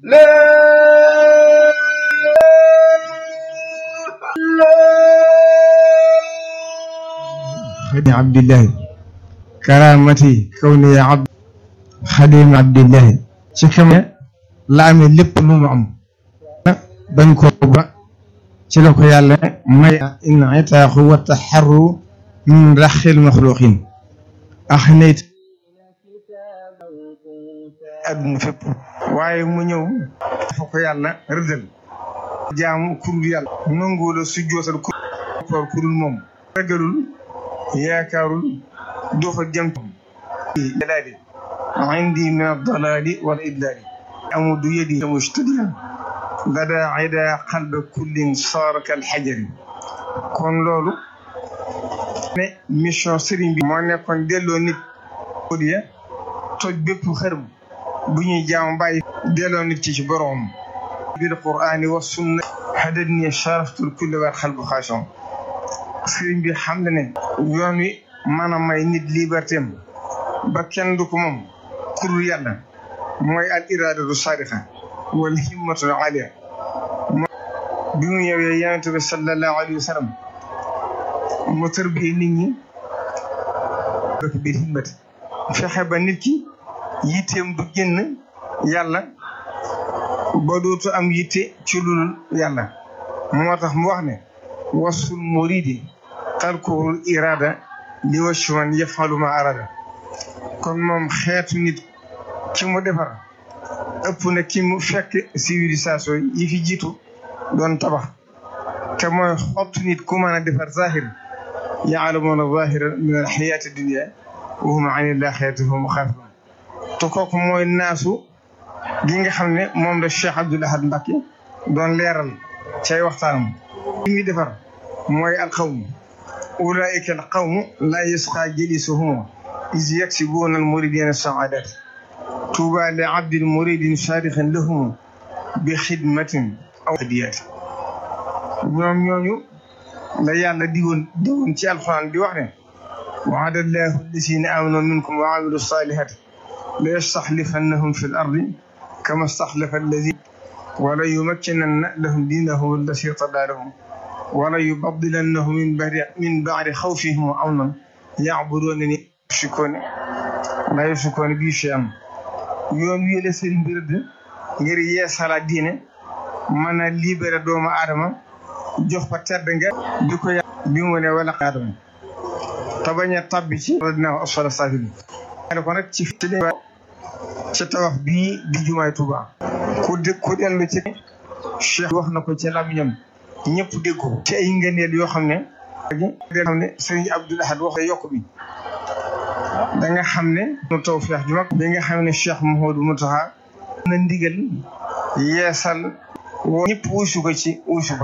خديم عبد الله كرامتي كوني عبد خديم عبد الله ci xam ne la amee lépp lu mu am bañ ko ba ci la ko yàlla may in itaaxu wa taxarru min raxil maxluqin ax nayt adduna fépp waaye mu ñëw dafa ko yàlla rëddal jaamu kurul yàlla nangu la su jootal koor kurul moom ragalul yaakaarul doo fa jëm dalaali indi min addalaali wal idlaali amudu yadi mujtadiyan lada ida qalba kullin saara kal xajari kon loolu ne mission sëriñ bi moo nekkoon delloo nit ya toj bépp xërëm bu ñuy jaam bàyyi delloo nit ci ci boroom bil qur'ani wa sunna hadani sharaftul kulli wal xalbu xaashon sëriñ bi xam na ne yoon wi mën a may nit liberté am ba kenn du ko moom kurul yàlla mooy al iradatu sadiqa wal himmatu aliya bi mu ñëwee yonente bi sallallahu alayhi wa sallam mu tërbiye nit ñi dëkk bi himmati fexe ba nit ki yitteem du génn yàlla ba dootu am yitte ci lul yàlla moo tax mu wax ne wasul muridi tarkuhul irada li wacci man yafalu ma arada kon moom xeetu nit ki mu defar ëpp na ki mu fekk civilisation yi fi jiitu doon tabax te mooy xottu nit ku mën a defar zahir yaalamuuna zahiran min al xayaati dunia wa hum an ilaxirati hum xaafilun te kooku mooy naasu gi nga xam ne moom la Cheikh Abdoul Ahad Mbacké doon leeral cay waxtaanam li muy defar mooy alqawmu ulaika alqawmu laa yasqa jalisuhum is yaksibuuna almuridina saadat tuuba li abdin muridin saadixin lahum bi xidmatin aw hadiyat ñoom ñooñu la yàlla digoon digoon ci alxuraan di wax ne waada allahu alladina amanu minkum wa amilu salihati la yastaxlifannahum fi l ardi kama staxlafa alladina wala yumakkinanna lahum diinahum allati irtadaa lahum wala yubadilannahum min ba'di min ba'di xawfihim amnan ya'buduunani yushrikuuna laa yushrikuuna bii shay'an yoon wi la sëriñ bi rëdd ngir yeesala diine mën a libéré doomu aadama jox ko tedd nga bi ko yàlla bi mu ne wala aadama te bañ a tabbi ci dinaa asfala saafiliin ko nag ci ci tawax bii di jumaay Tuuba ku dé ku dellu ci Cheikh wax na ko ci làmmiñam ñëpp dégg ko ci ay ngëneel yoo xam ne xam ne sëriñ Abdoul Ahad wax yokk bi da nga xam ne mu tawfeex ju mag bi nga xam ne Cheikh Mouhamadou Mountakha na ndigal yeesal woo ñëpp wuusu ko ci wuusu ko